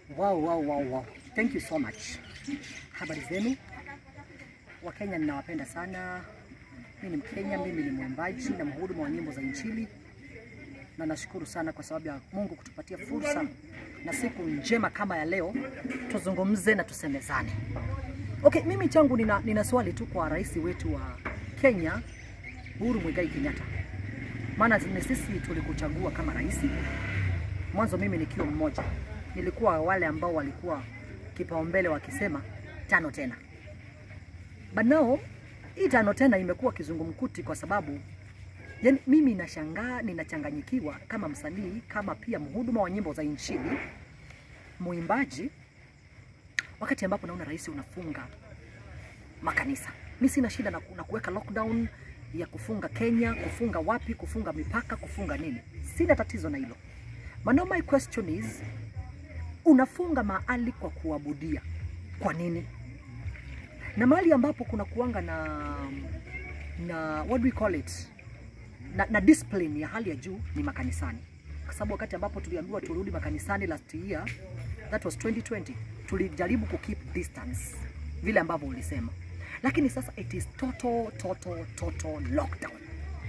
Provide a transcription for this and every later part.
Wow, wow, wow, wow. Thank you so much. Habari zenu Wakenya, ninawapenda sana. Mimi ni Mkenya, mimi ni mwimbaji na mhudumu wa nyimbo za Injili, na nashukuru sana kwa sababu ya Mungu kutupatia fursa na siku njema kama ya leo, tuzungumze na tusemezane. Okay, mimi changu nina, nina swali tu kwa rais wetu wa Kenya Uhuru Muigai Kenyatta, maana ni sisi tulikuchagua kama rais. Mwanzo mimi nikiwa mmoja nilikuwa wale ambao walikuwa kipaumbele wakisema tano tena, but now hii tano tena imekuwa kizungumkuti kwa sababu yani, mimi nashangaa, ninachanganyikiwa kama msanii, kama pia mhuduma wa nyimbo za Injili, muimbaji, wakati ambapo naona rais unafunga makanisa. Mi sina shida na, na kuweka lockdown ya kufunga Kenya, kufunga wapi, kufunga mipaka, kufunga nini, sina tatizo na hilo. But now my question is unafunga mahali kwa kuabudia, kwa nini? Na mahali ambapo kuna kuanga na na what do we call it na, na discipline ya hali ya juu ni makanisani, kwa sababu wakati ambapo tuliambiwa turudi makanisani last year, that was 2020, tulijaribu ku keep distance vile ambavyo ulisema, lakini sasa it is total total total lockdown.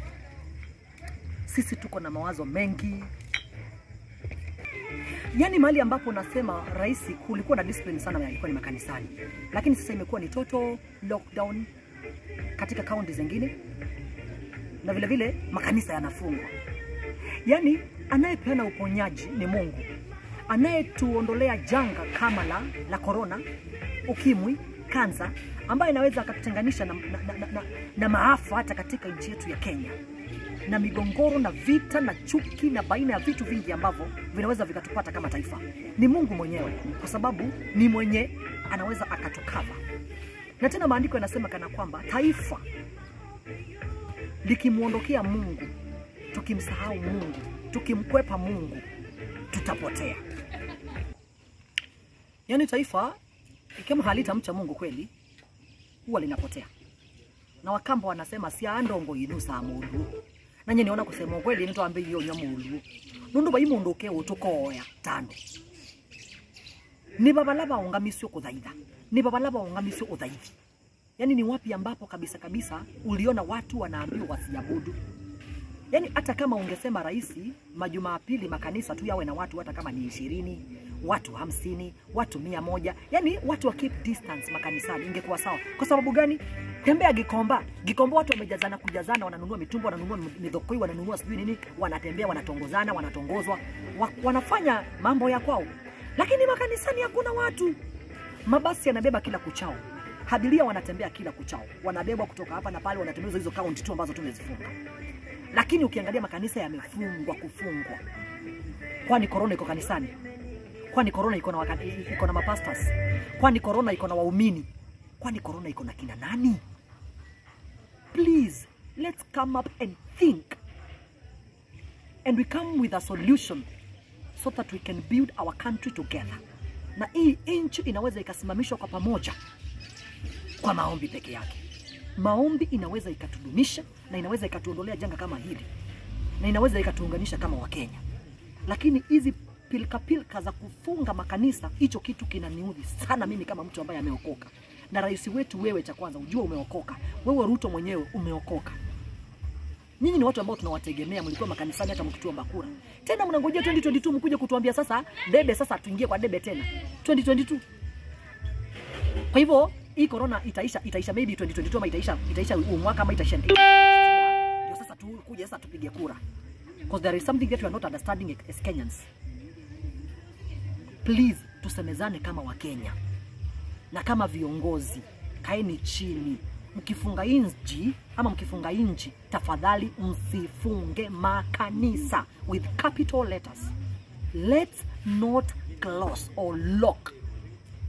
Sisi tuko na mawazo mengi, yani mahali ambapo nasema rais kulikuwa na discipline sana, yalikuwa ni makanisani, lakini sasa imekuwa ni total lockdown katika kaunti zingine, na vile vile makanisa yanafungwa. Yani anayepeana uponyaji ni Mungu, anayetuondolea janga kama la la korona, ukimwi, kansa, ambaye inaweza akatutenganisha na, na, na, na, na, na maafa hata katika nchi yetu ya Kenya na migongoro na vita na chuki na baina ya vitu vingi ambavyo vinaweza vikatupata kama taifa ni Mungu mwenyewe, kwa sababu ni mwenye anaweza akatukava. Na tena maandiko yanasema kana kwamba taifa likimwondokea Mungu, tukimsahau Mungu, tukimkwepa Mungu, tutapotea. Yaani taifa kama halitamcha Mungu kweli, huwa linapotea. Na Wakamba wanasema siandongo inu sa mundu nanye niona kusema ukweli nitwambe iyo nya mundu nundu bai mundu ke utukoya tano ni babala baungamisio kuthaitha ni babala baungamisio uthaithi yani ni wapi ambapo kabisa kabisa uliona watu wanaambiwa wasiabudu yani hata kama ungesema rahisi majumapili makanisa tu yawe na watu hata kama ni ishirini watu hamsini watu mia moja yani watu wa keep distance makanisani ingekuwa sawa kwa sababu gani tembea Gikomba. Gikomba watu wamejazana kujazana, wananunua mitumba, wananunua midhokoi, wananunua sijui nini, wanatembea, wanatongozana, wanatongozwa, wa, wanafanya mambo ya kwao, lakini makanisani hakuna watu. Mabasi yanabeba kila kuchao, hadiria wanatembea kila kuchao, wanabebwa kutoka hapa na pale, wanatembezwa hizo kaunti tu ambazo tumezifunga. Lakini ukiangalia makanisa yamefungwa kufungwa. Kwani korona iko kanisani? Kwani korona iko na waka, iko na mapastas? Kwani korona iko na waumini? Kwani korona iko na kina nani? Please, let's come up and think. And we come with a solution so that we can build our country together. Na hii nchi inaweza ikasimamishwa kwa pamoja kwa maombi peke yake. Maombi inaweza ikatudumisha na inaweza ikatuondolea janga kama hili na inaweza ikatuunganisha kama Wakenya, lakini hizi pilika pilika za kufunga makanisa, hicho kitu kinaniudhi sana mimi kama mtu ambaye ameokoka na rais wetu, wewe cha kwanza ujue umeokoka. Wewe Ruto mwenyewe umeokoka. Nyinyi ni watu ambao tunawategemea, mlikuwa makanisani hata mkituomba kura. Tena mnangojea 2022 mkuje kutuambia sasa debe, sasa tuingie kwa debe tena 2022. Kwa hivyo hii corona itaisha, itaisha maybe 2022 ama itaisha, itaisha huu mwaka ama itaisha ndio sasa tukuje sasa tupige kura, because there is something that we are not understanding as Kenyans. Please tusemezane kama Wakenya na kama viongozi, kaeni chini. Mkifunga inji ama mkifunga inji, tafadhali msifunge makanisa with capital letters. Let's not close or lock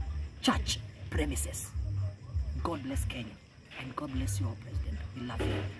church premises. God bless Kenya and God bless your president. We love you.